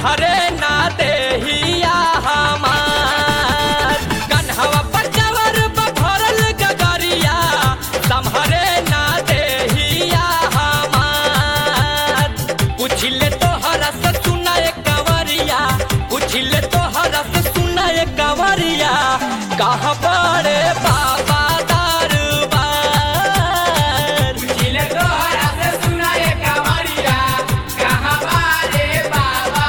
संहरे ना देहिया हमार कन्हवा पर जवर भरल गगरिया संहरे ना देहिया हमार पूछिले तोहरा से सुनाए कंवरिया पूछिले तोहरा से सुनाए कंवरिया कहाँ बड़े बाबा दरबार पूछिले तोहरा से सुनाए कंवरिया कहाँ बारे बाबा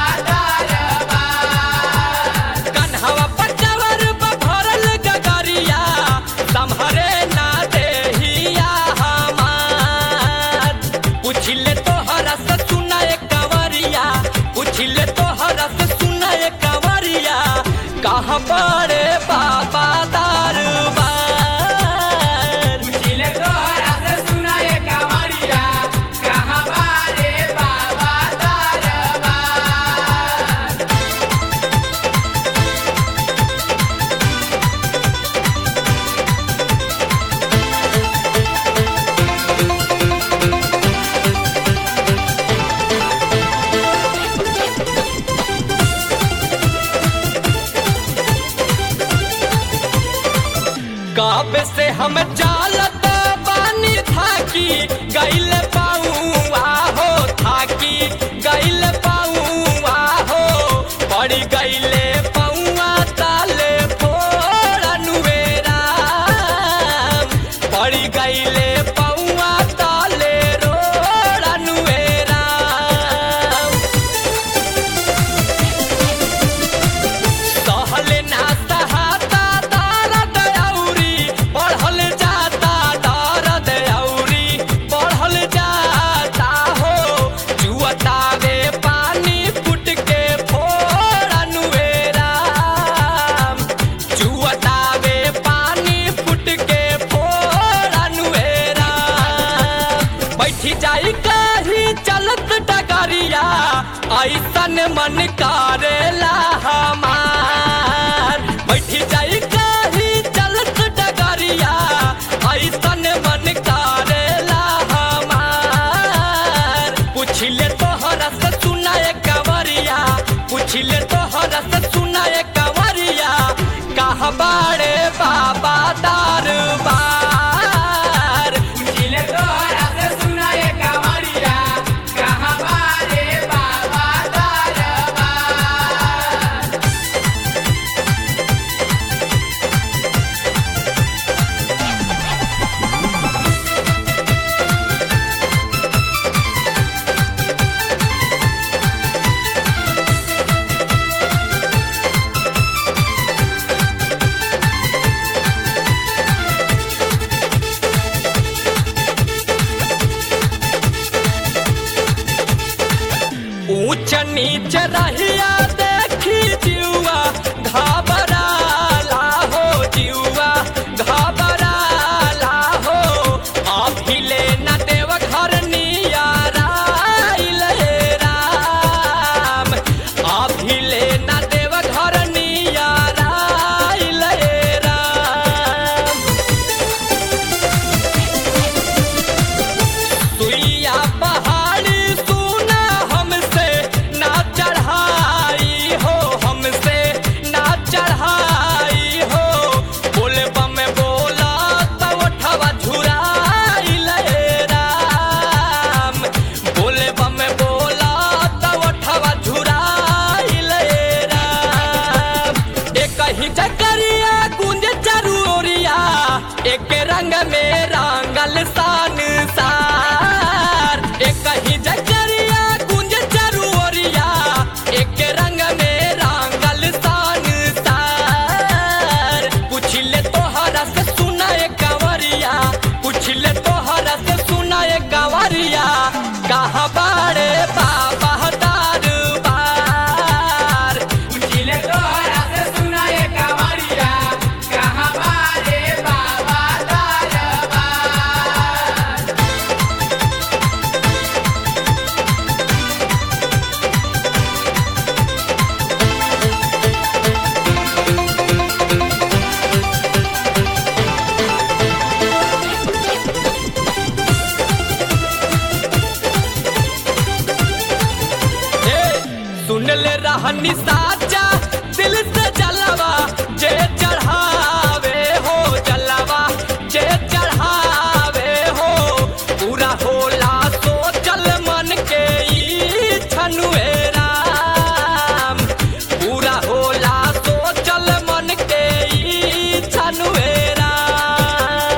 दरबार कन्हवा पर जवर भरल गगरिया संहरे ना देहिया हमार पूछिले तोहरा से सुनाए कंवरिया पूछिले तोहरा से सुनाए कंवरिया कहाँ बड़े बाबा दरबार पूछिले तोहरा से सुनाए कंवरिया कहाँ बारे बाबा दरबार काबे से हम चालत बानी थाकी गैल पाऊआ हो थाकी गैल पाऊआ हो पड़ी गैले पौआ ताले फोड़नुवेरा पड़ी गैले पौआ ताले रोड़नुवेरा सहले ना सहाता दर्द औरी बढ़ल जाता दर्द औरी बढ़ल जाता हो जुअतावे पानी फुट के फोड़नुवेरा जुअतावे पानी फुट के फोड़नुवेरा बैठी जाई कहीं चलत डगरिया ऐसन मन करेला हमार बैठी जाई कहीं चलत डगरिया ऐसन मन करेला हमार पूछिले तोहरा से सुनाए कंवरिया पूछिले तोहरा से सुनाए कंवरिया कहाँ बाड़े बाबा दरबार पूछिले तोहरा से सुनाए कंवरिया कहाँ बारे बाबा दरबार ऊंच नीच रहिया देखी जुआ घबराला हो जुआ घबराला हो अभिले न देव घर नियाराइल हे राम अभिले न देव घर नियाराइल हे राम सुइया पहाड़ी सुना हमसे ना चढ़ाई बानी साचा दिल से जलवा जे चढ़ावे हो जलवा जे चढ़ावे हो पूरा होला सोचल मन के ई छनुए राम पूरा होला सोचल मन के ई छनुए राम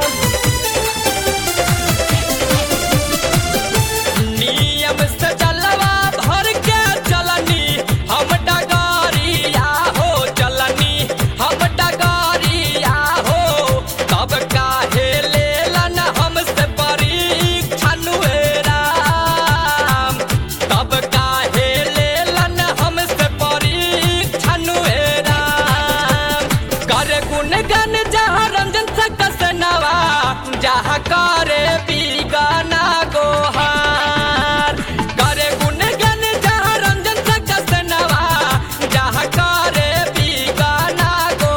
नियम से जलवा भर के चलनी हम डगारिया हो चलनी हम डगारिया हो तब काहे लेलन हमसे परीक्षण हुए राम तब काहे लेलन हमसे परीक्षण हुए राम कर गुण गन जहाँ रंजन से कसनवा जहाँ करे बीगाना गोहार करे गुण गन जहाँ रंजन से कसनवा जहाँ करे बीगाना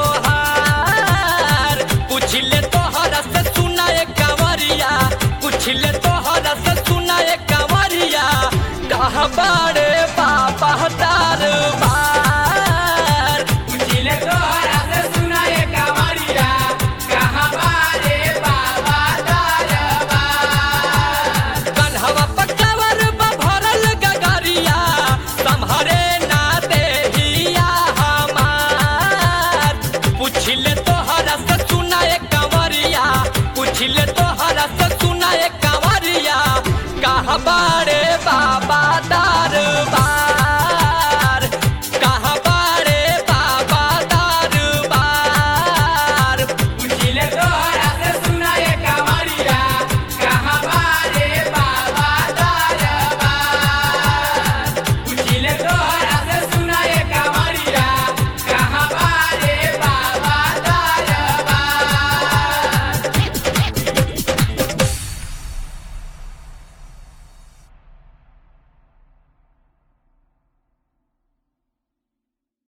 गोहार पूछ ले तोहरा से सुना एक कंवरिया पूछ ले तोहरा से सुना एक कंवरिया कहाँ बाड़